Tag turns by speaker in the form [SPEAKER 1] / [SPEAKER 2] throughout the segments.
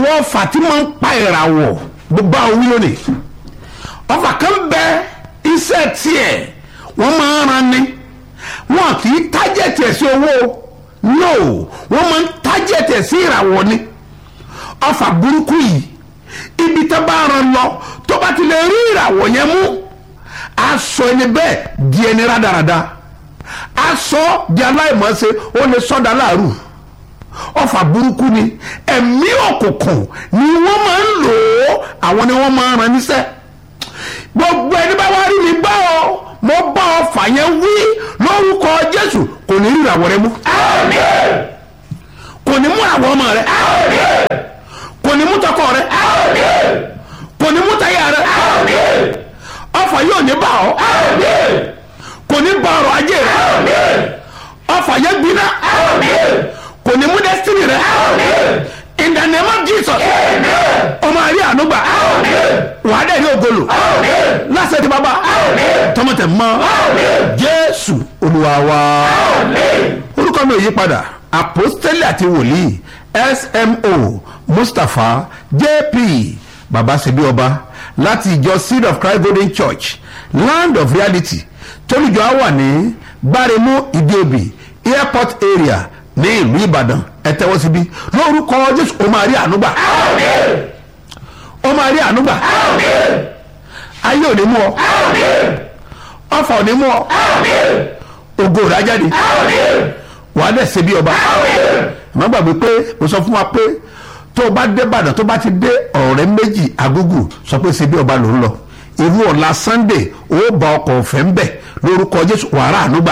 [SPEAKER 1] àwọn ọfà tí máa ń pa ìràwọ̀ gbogbo àwọn wí lónìí ọfà kan bẹ iṣẹ́ tiẹ̀ wọ́n máa ń ran ni wọn kì í tájẹ̀tì ẹ̀ sí owó no wọ́n máa ń tájẹ̀tì ẹ̀ sí ìràwọ̀ ni ọfà burúkú yìí ibi tó bá ran lọ tó bá ti lè rí ìràwọ̀ yẹn mú aṣọ ẹni bẹ́ẹ̀ di ẹni rádaràda aṣọ di aláìmọ̀ọ́sẹ̀ ó lè sọ́dà láàrú ọfà burúkú ni ẹ̀mí òkùnkùn ni wọ́n máa ń lò ó àwọn ni wọ́n máa ń ran níṣẹ́ gbogbo ẹni bá wá rí mi bá ọ mo bá ọfà yẹn wí lórúkọ jésù kò ní rí ìràwọ̀ rẹ mú kò ní mú àwọn ọmọ rẹ kò ní mú tọkọ rẹ kò ní mú táyà rẹ ọfà yóò ní bá ọ kò ní bá ọrọ̀ ajé rẹ ọfà yẹn gbiná kò ní mú destiny rẹ in the name of jesus ọmọ àrí ànúgbà wà á dẹ̀ ní ògolo lásìkò tí bàbá tọmọtẹ mọ jésù olúwa wa orúkọ mi ò yí padà apostoli àti wòlíì smo mustapha jp baba sebi ọba láti ìjọ seed of christ golden church land of reality tólùjọ á wà ní gbáremú ìdíòbí airport area ní ìlú ìbàdàn ẹ tẹ́wọ́ síbí lórúkọ jésù ó máa rí ànúgbà ó máa rí ànúgbà ayé ò ní mú ọ ọfà ò ní mú ọ ògo rà jáde wàá dẹ̀ ṣe bí ọba má gbàgbé pé mo sọ fún wa pé tó o bá dé ìbàdàn tó bá ti dé ọ̀rẹ́ méjì agúgù sọ pé ṣe bí ọba ló ń lọ irú ọ̀la sunday ó bá ọkọ̀ ọ̀fẹ́ ń bẹ̀ lórúkọ jésù wàrà ànúgbà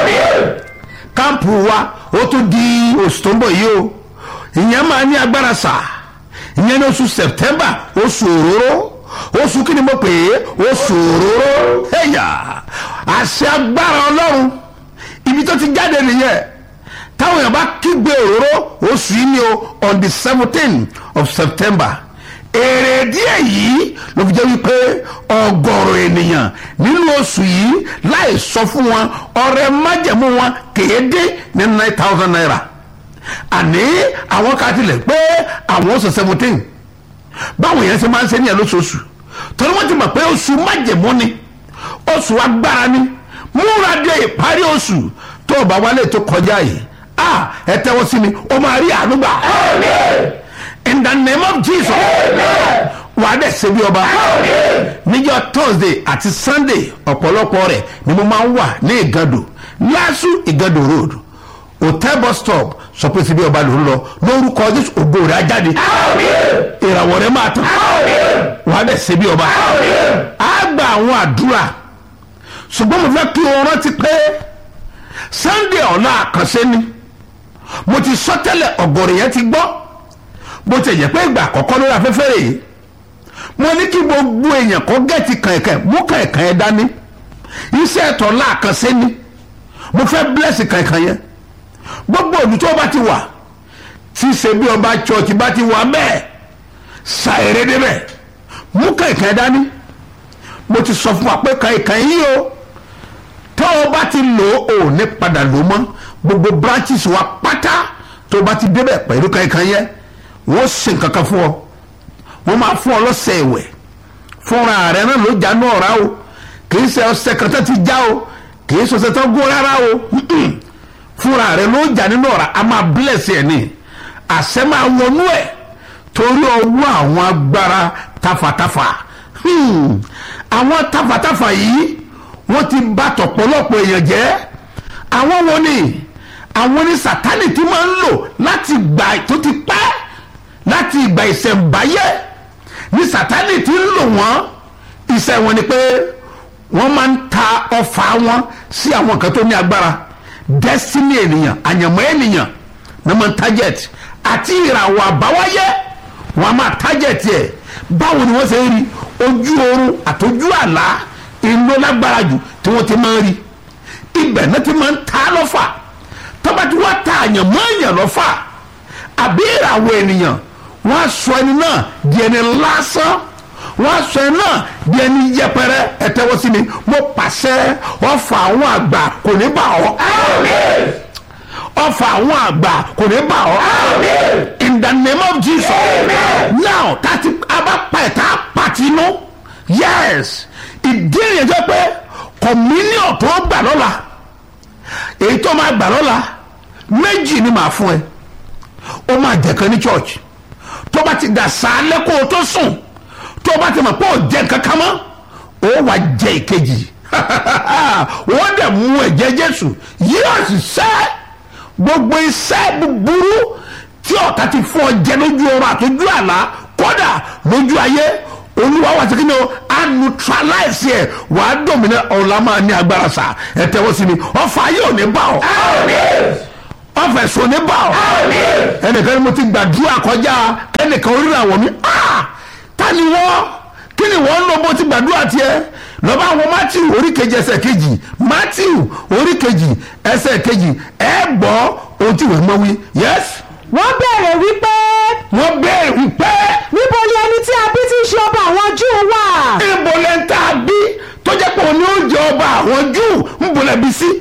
[SPEAKER 1] káàmpù wa ó tún di oṣù tó ń bọ̀ yìí o ìyẹn máa ní agbára sà ìyẹn ní oṣù september oṣù òróró oṣù kí ni mo pè é oṣù òróró ẹ̀yà àṣẹ agbára ọlọ́run ibi tó ti jáde nìyẹn táwọn èèyàn bá kígbe òróró oṣù yìí ni o on the seventeen of september èrè díẹ̀ yìí ló fi jẹ́ wípé ọgọ́rùn ènìyàn nínú oṣù yìí láì sọ fún wọn ọrẹ májẹ̀mú wọn kéde ní nine thousand naira àní àwọn ká tilẹ̀ pé àwọn oṣù seventeen báwọn yẹn ṣe máa ń ṣe níyẹn lóṣooṣù torí wọ́n ti mọ̀ pé oṣù májẹ̀mú ni oṣù agbára ni múra dé ìparí oṣù tó o bá wálé tó kọjá yìí ah ẹ tẹ́wọ́ sí mi o máa rí àánú gbà in the name of jesus wà á dẹ̀ ṣe bí ọba níjọ́ thursday àti sunday ọ̀pọ̀lọpọ̀ rẹ̀ ni mo máa ń wà ní ìgàdò lásù ìgàdò road hotel bus stop sọ pé síbi ọba ló ń lọ lórúkọ jésù ògo rẹ̀ á jáde ìràwọ̀ rẹ̀ máa tàn wà á dẹ̀ ṣe bí ọba á gba àwọn àdúrà ṣùgbọ́n mo fẹ́ kí o rántí pé sunday ọ̀la àkànṣe ni mo ti sọ tẹ́lẹ̀ ọ̀gọ̀rọ̀ yẹn ti gbọ́ bó ti jẹ́ pé ìgbà àkọ́kọ́ lórí afẹ́fẹ́ rèé mo ní kí gbogbo èèyàn kó gẹ̀ẹ́tì kànkàn mú kànkàn yẹn dání iṣẹ́ ẹ̀tọ́ láàkànṣe ni mo fẹ́ bílẹ̀sì kànkàn yẹn gbogbo òdù tó bá ti wà tí ṣe bí ọba chọ́ọ̀chì bá ti wà bẹ́ẹ̀ ṣàìrè débẹ̀ mú kànkàn yẹn dání mo ti sọ fún wa pé kànkàn yìí o tó o bá ti lò ó ò ní padà lò mọ́ gbogbo branches wa pátá tó o bá ti débẹ̀ pẹ̀lú kànkàn yẹn wọ́n ṣe nǹkan kan fún ọ wọ́n máa fún ọ lọ́sẹ̀ ìwẹ̀ fúnra rẹ̀ náà ló já ní ọ̀rá o kìí ṣe ọṣẹ kan tó ti já o kìí ṣe ọṣẹ tó gún rárá o fúnra rẹ̀ ló já nínú ọ̀rá a máa bless ẹ̀ ní àṣẹ máa wọnú ẹ̀ torí ọwọ́ àwọn agbára tafàtafà àwọn tafàtafà yìí wọ́n ti bá tọ̀pọ̀lọpọ̀ èèyàn jẹ́ àwọn wo ni àwọn ní sátánì tí máa ń lò láti gbà tó ti pẹ́ láti ìgbà ìṣẹ̀ǹbáyé ní sátánì tí ń lò wọ́n iṣẹ́ wọn ni pé wọ́n máa ń ta ọfà wọn sí àwọn kan tó ní agbára destiny ènìyàn àyànmọ́ ènìyàn ní wọ́n target àti ìràwọ̀ àbáwáyé wọ́n máa target ẹ̀ báwo ni wọ́n ṣe ń rí ojú oorun àtọ́jú àlá inú lágbára jù tí wọ́n ti máa ń rí ibẹ̀ náà ti máa ń ta lọ́fà tọ́ba tí wọ́n ta àyànmọ́ èèyàn lọ́fà àbí ìràwọ̀ ènìyàn wọ́n á sọ ẹni náà di ẹni lásán wọ́n á sọ ẹni náà di ẹni yẹpẹrẹ ẹ̀tẹ́wọ́ sí mi mo pàṣẹ ọfà àwọn àgbà kò ní bà ọ́ ọfà àwọn àgbà kò ní bà ọ́ in the name of jesus now tati abapa ẹ̀ tá a pàtì inú yes ìdí ìyẹn jẹ́ pé communion tó gbà lọ́la èyí tó máa gbà lọ́la méjì ni màá fún ẹ ó máa jẹ̀kan ní church tó bá ti dà sálẹ̀ kó o tó sùn tó bá ti mọ̀ pé ò jẹ́ kankan mọ́ ó wà jẹ ìkejì wọ́n dẹ̀ mú ẹ̀jẹ̀ jésù yóò sì sẹ́ gbogbo iṣẹ́ búburú tí ọ̀tá ti fún ọ jẹ lójú ọrọ̀ àtọ́jú àlá kódà lójú ayé olúwa wà sí kíni o a neutralize ẹ wà á dòmìnà ọ̀la máa ní agbára sa ẹ tẹ́wọ́ sí mi ọ̀fà ayé ò ní bá ọ ọ̀fà ẹ̀sùn ò ní bá ọ ẹnìkan ni mo ti gbàdúrà kọjá ẹnìkan orí àwọn mi ta ni wọ́n kí ni wọ́n ń lọ bó ti gbàdúrà tiẹ̀ lọ́ba àwọn matthew orí kejì ẹsẹ̀ kejì matthew orí kejì ẹsẹ̀ kejì ẹ gbọ́ ohun tí wọ́n mọ̀ wí yes
[SPEAKER 2] wọ́n bẹ̀rẹ̀ wípé
[SPEAKER 1] wọ́n bẹ̀rẹ̀ wípé
[SPEAKER 2] níbo ni ẹni tí a bí tí ń ṣe ọba àwọn júù wà.
[SPEAKER 1] níbo lẹ́ ń tá a bí tó jẹ́ pé òun ni ó jẹ ọba àwọn júù ń bolẹ̀ bí sí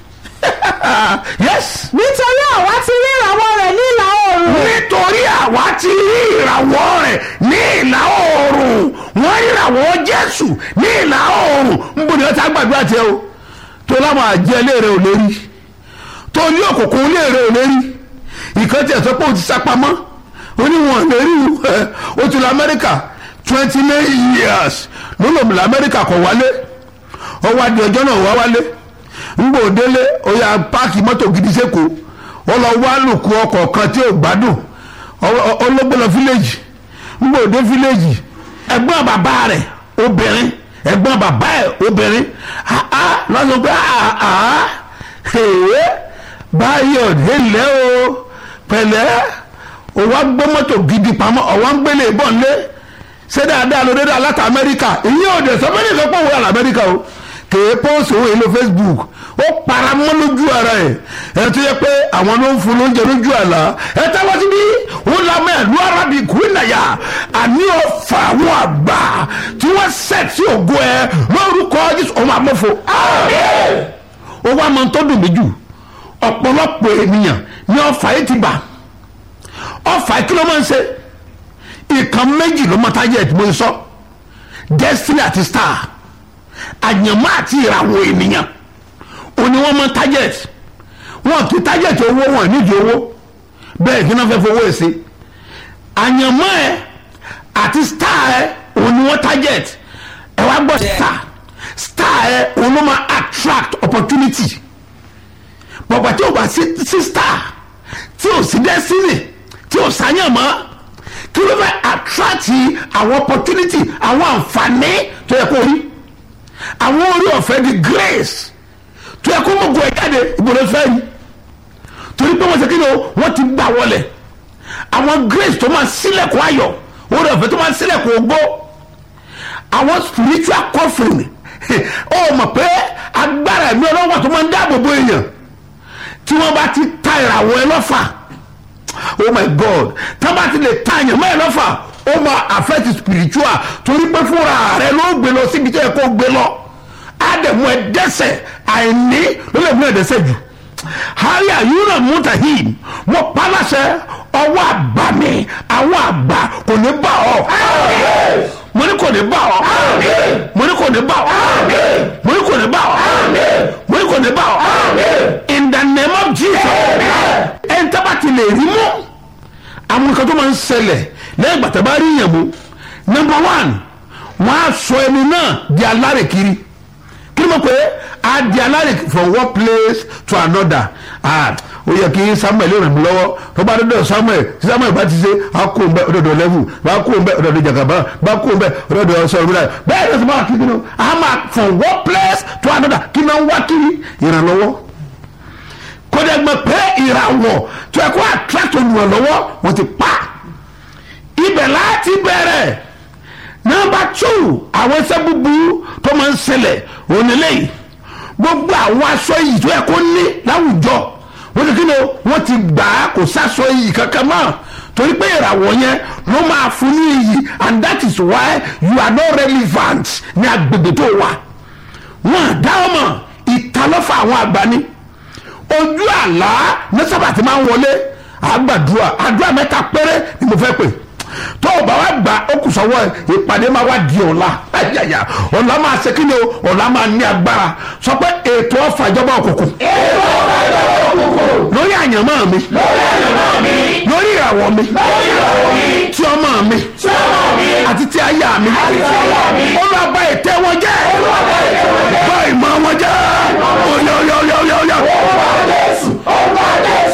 [SPEAKER 1] yes
[SPEAKER 2] nítorí àwa ti rí ìràwọ̀ rẹ̀ ní ìlà oòrùn.
[SPEAKER 1] nítorí àwa ti rí ìràwọ̀ rẹ̀ ní ìlà oòrùn wọ́n rí ìràwọ̀ jésù ní ìlà oòrùn ń bọ̀ ní ọ̀tá gbàdúrà tiẹ̀ o tó láwọn àjẹ́ léèrè ò lérí tó ní òkùnkùn léèrè ò lérí ìkan tí ẹ̀ sọ pé ó ti sápamọ́ ó ní wọn lérí ó ti lọ amẹ́ríkà twenty nine years ló lò mí lọ amẹ́ríkà kọ̀ wálé ọwọ́ adìẹ ọjọ́ náà wá wálé ngbò délé ó yà páàkì mọ́tò gidi sẹ́kọ̀ọ́ ó lọ wá lùkù ọkọ̀ kan tí ò gbádùn ọlọ́gbọ́n lọ fíléèjì ngbò dé fíléèjì ẹ̀gbọ́n bàbá rẹ̀ obìnrin ẹ̀gbọ́n bàbá ẹ̀ obìnrin lọ́sọ̀ pé báyọ̀ délé o pẹ̀lẹ́ o wá gbọ́ mọ́tò gidi pamọ́ ọ̀wá ń gbélé ìbọn lé ṣé dáadáa ló dédé aláta amẹ́ríkà ìyẹn ò dẹ̀ sọ fẹ́ẹ́ sọ pé òun wà lamẹ́ríkà o kèé pọ́ọ̀sì òun èlò facebook ó para mọ́ lójú ara ẹ̀ ẹ̀ tó yẹ pé àwọn ló ń fún lóúnjẹ lójú àlá ẹ̀ táwọn ti bí wọ́n lamẹ́ ìlú arabic wíńdàyà àní ọ̀fà àwọn àgbà tí wọ́n sẹ̀ tí ògo ẹ̀ lórúkọ jésù ọmọ àmọ́fo. ó wá máa ń tọ́dún mi jù ọ̀pọ̀lọpọ̀ ènìyàn ní ọ̀fà yìí ti bà ọ̀fà kí ló máa ń ṣe ìkan méjì ló máa tájẹ̀ tí mo sọ destiny àti star àyànmọ́ àti ìràwọ̀ ènìyàn òní wọ́n mọ target wọn kì í target owó wọn nídìí owó bẹ́ẹ̀ kí náà fẹ́ fowó ẹ̀ sí àyànmọ́ ẹ àti star ẹ òní wọ́n target ẹ wá gbọ́ star star ẹ òun ló máa attract opportunity bọ̀gbà tí o bá sí sí star tí o sí destiny tí o sáyànmọ́ kí ló fẹ́ attract àwọn opportunity àwọn àǹfààní tó yẹ kó rí àwọn orí ọ̀fẹ́ di grace tó yẹ kó mọ̀ gun ẹ̀ jáde ìbòlẹ̀ fẹ́ yìí torí pé wọ́n ṣe kíni o wọ́n ti gbà wọlé àwọn grace tó máa sílẹ̀kùn ayọ̀ orí ọ̀fẹ́ tó máa sílẹ̀kùn ogbó àwọn spiritual covering ó mọ̀ pé agbára ẹ̀mí ọlọ́wọ́ tó máa ń dáàbò bo èèyàn tí wọ́n bá ti ta ìràwọ̀ ẹ lọ́fà oh my god tí wọ́n bá ti lè ta èèyàn mọ́ ẹ lọ́fà ó máa affect spiritual torí pé fúnra rẹ ló gbé lọ síbi tí ẹ kó gbé lọ ádẹ̀mú ẹ dẹ́sẹ̀ àìní ló lè mú ẹ dẹ́sẹ̀ jù haya yúnà mutahim mo palasẹ ọwọ́ àgbà mi àwọn àgbà kò ní bá ọ mo ní kò ní bá ọ mo ní kò ní bá ọ mo ní kò ní bá ọ mo ní kò ní bá ọ in the name of jesus ẹ̀ ń tábà ti lè rí mú àwọn nǹkan tó máa ń ṣẹlẹ̀ lẹ́yìn gbàtà bá rí yàn mú number one wọ́n á sọ ẹni náà di alárè kiri kí ló mọ̀ pé a di alárè from one place to another ah ó yẹ kí samuel ràn mí lọ́wọ́ tó bá dọ́dọ̀ samuel tí samuel bá ti ṣe a kó ń bẹ ọ̀dọ̀dọ̀ level bá kó ń bẹ ọ̀dọ̀dọ̀ jagaba bá kó ń bẹ ọ̀dọ̀dọ̀ sọ̀rọ̀ mi láì bẹ́ẹ̀ ni sọ́mọ́ kí ni a máa from one place to another kí náà ń wá kiri ìrànlọ́wọ́ kódà gbọ́ pé ìràwọ̀ tó yẹ kó attract olùrànlọ́wọ́ wọ́n ti pa ibẹ̀ láti bẹ̀rẹ̀ nọmba two àwọn ẹsẹ̀ búburú tó máa ń ṣẹlẹ̀ onílé yìí gbogbo àwọn aṣọ yìí tó yẹ kó ní láwùjọ wọ́n ti kí ni wọ́n ti gbà á kò sáṣọ yìí kankan mọ́ torí pé ìràwọ̀ yẹn ló máa fún ní iyì and that is why you are not relevant ní agbègbè tó wà wọ́n àdá ọmọ ìtalọ́fà àwọn àgbà ni ojú àlá ní sábà tí máa ń wọlé àgbàdua àdúrà mẹ́ta péré ni mo fẹ́ pè tó o o bá wa gbà ó kù sọ́wọ́ ẹ̀ ìpàdé máa wá di ọ̀la ayaya ọ̀la máa ṣe kí ni o ọ̀la máa ní agbára sọ pé ètò ọ̀fà ìjọba òkùnkùn lórí àyànmọ́ mi lórí ìràwọ̀ mi tí ọmọ mi àti tí aya mi ó lọ bá ètè wọn jẹ́ bá ìmọ̀ wọn jẹ́ oyè oyè oyè oyè oyè.